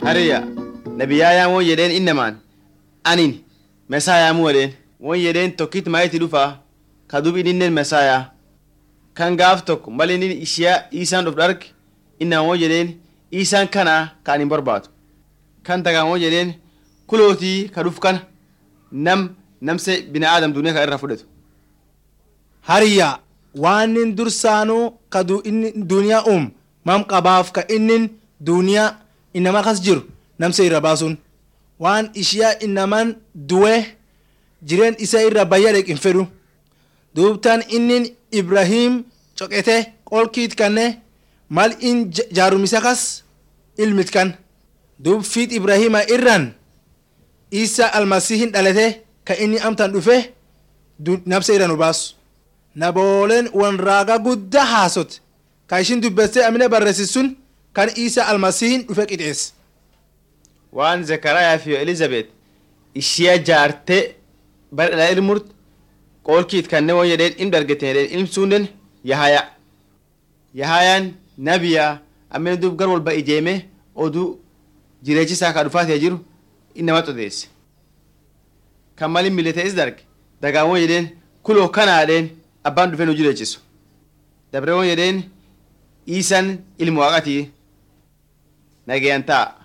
Hariya nabiyyaayaan won jedheen innamaan anin mesaayaamuu jedheen won jedheen tokkit maayiti dhufaa ka dub ininnen mesaayaa kan gaaf tokko mal inni ishiyaa isaan dhuf dharge innamaan won jedheen isaan kanaa ka anin barbaadu kan tagaan won jedheen kulootii ka dhuf kana nam namse bina aadam duniyaa kan irraa fudhatu. Hariya waan inni dursaanuu ka inni duniyaa uum mam qabaaf ka inni duniyaa inama kas jiru namse irra baasuun waan ishiyaa inaman du'e jireen isa irra bayya dheqin fedhu duubtaan inni ibrahim coqete qolkiit kanne mal in jaarumisa kas ilmit kan duub fiit ibrahima irran isa almasihin dhalate ka inni amtan dhufe namse irra nu baasu nabooleen wan raaga guddaa haasote ka ishin dubbeste amine barreessisun kan isa almasihin dhufe qixeesse waan zekarayaa fi elizabeth ishiya jaarte bar dhala ilmurt qoolkiit kanne won jedheen ilm dargeten jedheen ilm suunnen yahaya yahayaan nabiya amine dub gar walba ijeeme oduu jireechisaa ka dhufaatee jiru innama odeesse kan malin militees darge dagaan won jedheen kuloo kanaadheen abbaan dhufe nu jireechisu dabre won jedheen iisan ilmu waaqatii nagayan ta'a